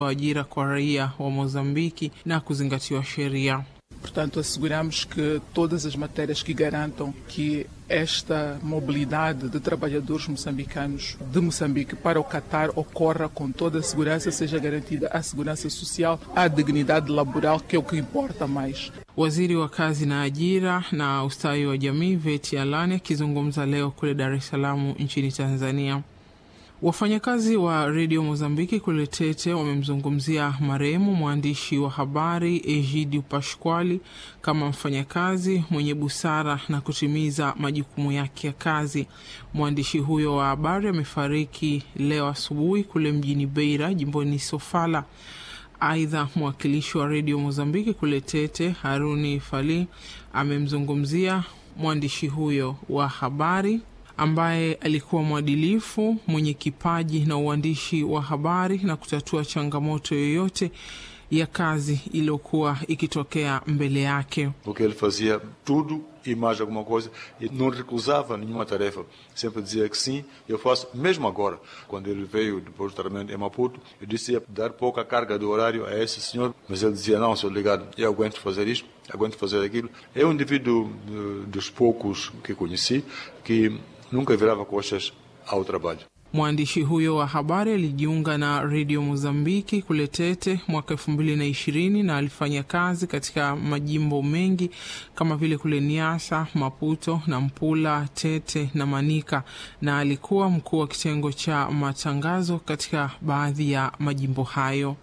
ajira kwa raia wa Mozambiki na kuzingatiwa sheria. Portanto, asseguramos que todas as matérias que garantam que esta mobilidade de trabalhadores moçambicanos de Moçambique para o Catar ocorra com toda a segurança, seja garantida a segurança social, a dignidade laboral, que é o que importa mais. Waziri wa kazi na ajira na ustawi wa jamii Veti Alani akizungumza leo kule Dar es Salaam nchini Tanzania. Wafanyakazi wa redio Mozambiki kule Tete wamemzungumzia marehemu mwandishi wa habari Egidio Pasquali kama mfanyakazi mwenye busara na kutimiza majukumu yake ya kazi. Mwandishi huyo wa habari amefariki leo asubuhi kule mjini Beira, jimboni Sofala. Aidha, mwakilishi wa redio Mozambiki kule Tete Haruni Fali amemzungumzia mwandishi huyo wa habari ambaye alikuwa mwadilifu mwenye kipaji na uandishi wa habari na kutatua changamoto yoyote ya kazi iliyokuwa ikitokea mbele yake. Porque ele fazia tudo e mais alguma coisa e não recusava nenhuma tarefa. Sempre dizia que sim, eu faço, mesmo agora. Quando ele veio depois do tratamento em Maputo, eu disse ia dar pouca carga de horário a esse senhor, mas ele dizia: Não, senhor ligado, eu aguento fazer isto, aguento fazer aquilo. É um indivíduo de, dos poucos que conheci que nunca virava costas ao trabalho. Mwandishi huyo wa habari alijiunga na redio Mozambiki kule Tete mwaka elfu mbili na ishirini na alifanya kazi katika majimbo mengi kama vile kule Niasa, Maputo, Nampula, Tete na Manika, na alikuwa mkuu wa kitengo cha matangazo katika baadhi ya majimbo hayo.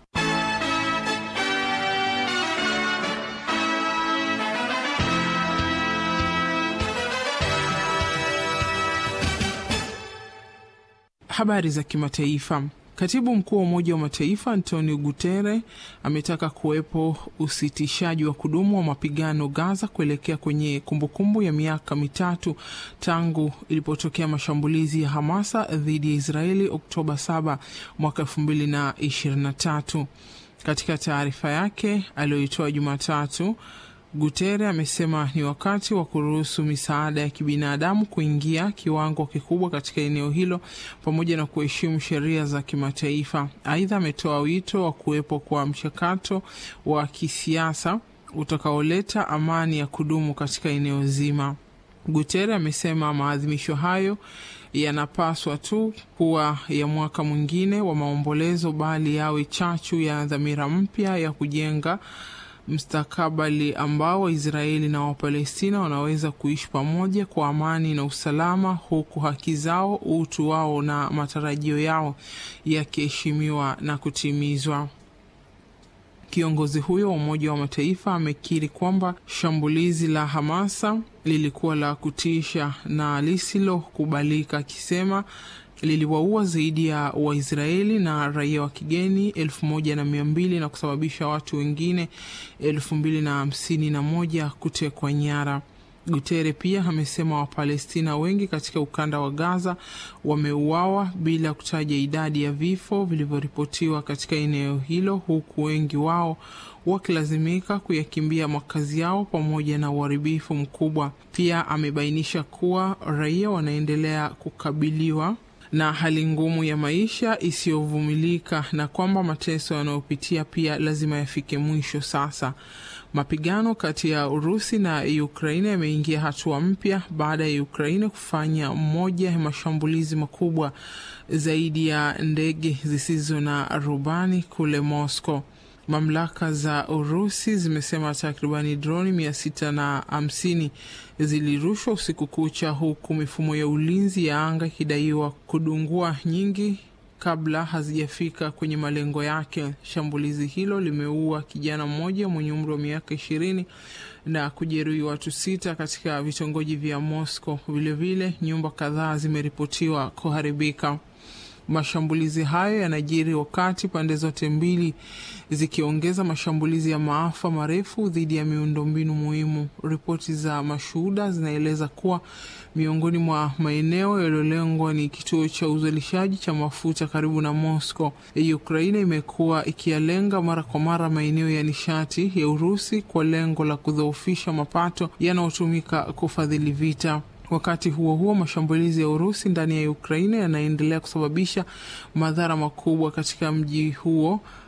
Habari za kimataifa. Katibu mkuu wa Umoja wa Mataifa Antonio Guterres ametaka kuwepo usitishaji wa kudumu wa mapigano Gaza kuelekea kwenye kumbukumbu ya miaka mitatu tangu ilipotokea mashambulizi ya Hamasa dhidi ya Israeli Oktoba 7 mwaka 2023. Katika taarifa yake aliyoitoa Jumatatu, Guterres amesema ni wakati wa kuruhusu misaada ya kibinadamu kuingia kiwango kikubwa katika eneo hilo pamoja na kuheshimu sheria za kimataifa. Aidha, ametoa wito wa kuwepo kwa mchakato wa kisiasa utakaoleta amani ya kudumu katika eneo zima. Guterres amesema maadhimisho hayo yanapaswa tu kuwa ya mwaka mwingine wa maombolezo, bali yawe chachu ya dhamira mpya ya kujenga mstakabali ambao Waisraeli na Wapalestina wanaweza kuishi pamoja kwa amani na usalama, huku haki zao, utu wao na matarajio yao yakiheshimiwa na kutimizwa. Kiongozi huyo wa Umoja wa Mataifa amekiri kwamba shambulizi la Hamasa lilikuwa la kutisha na lisilokubalika, akisema liliwaua zaidi ya Waisraeli na raia wa kigeni elfu moja na mia mbili na kusababisha watu wengine elfu mbili na hamsini na moja kutekwa nyara. Gutere pia amesema Wapalestina wengi katika ukanda wa Gaza wameuawa bila kutaja idadi ya vifo vilivyoripotiwa katika eneo hilo, huku wengi wao wakilazimika kuyakimbia makazi yao pamoja na uharibifu mkubwa. Pia amebainisha kuwa raia wanaendelea kukabiliwa na hali ngumu ya maisha isiyovumilika na kwamba mateso yanayopitia pia lazima yafike mwisho. Sasa mapigano kati ya Urusi na Ukraine yameingia hatua mpya baada ya Ukraine kufanya moja ya mashambulizi makubwa zaidi ya ndege zisizo na rubani kule Moscow. Mamlaka za Urusi zimesema takribani droni mia sita na hamsini zilirushwa usiku kucha, huku mifumo ya ulinzi ya anga ikidaiwa kudungua nyingi kabla hazijafika kwenye malengo yake. Shambulizi hilo limeua kijana mmoja mwenye umri wa miaka ishirini na kujeruhi watu sita katika vitongoji vya Moscow. Vilevile nyumba kadhaa zimeripotiwa kuharibika. Mashambulizi hayo yanajiri wakati pande zote mbili zikiongeza mashambulizi ya maafa marefu dhidi ya miundombinu muhimu. Ripoti za mashuhuda zinaeleza kuwa miongoni mwa maeneo yaliyolengwa ni kituo cha uzalishaji cha mafuta karibu na Moscow. Ukraine imekuwa ikiyalenga mara kwa mara maeneo ya nishati ya Urusi kwa lengo la kudhoofisha mapato yanayotumika kufadhili vita. Wakati huo huo, mashambulizi ya Urusi ndani ya Ukraine yanaendelea kusababisha madhara makubwa katika mji huo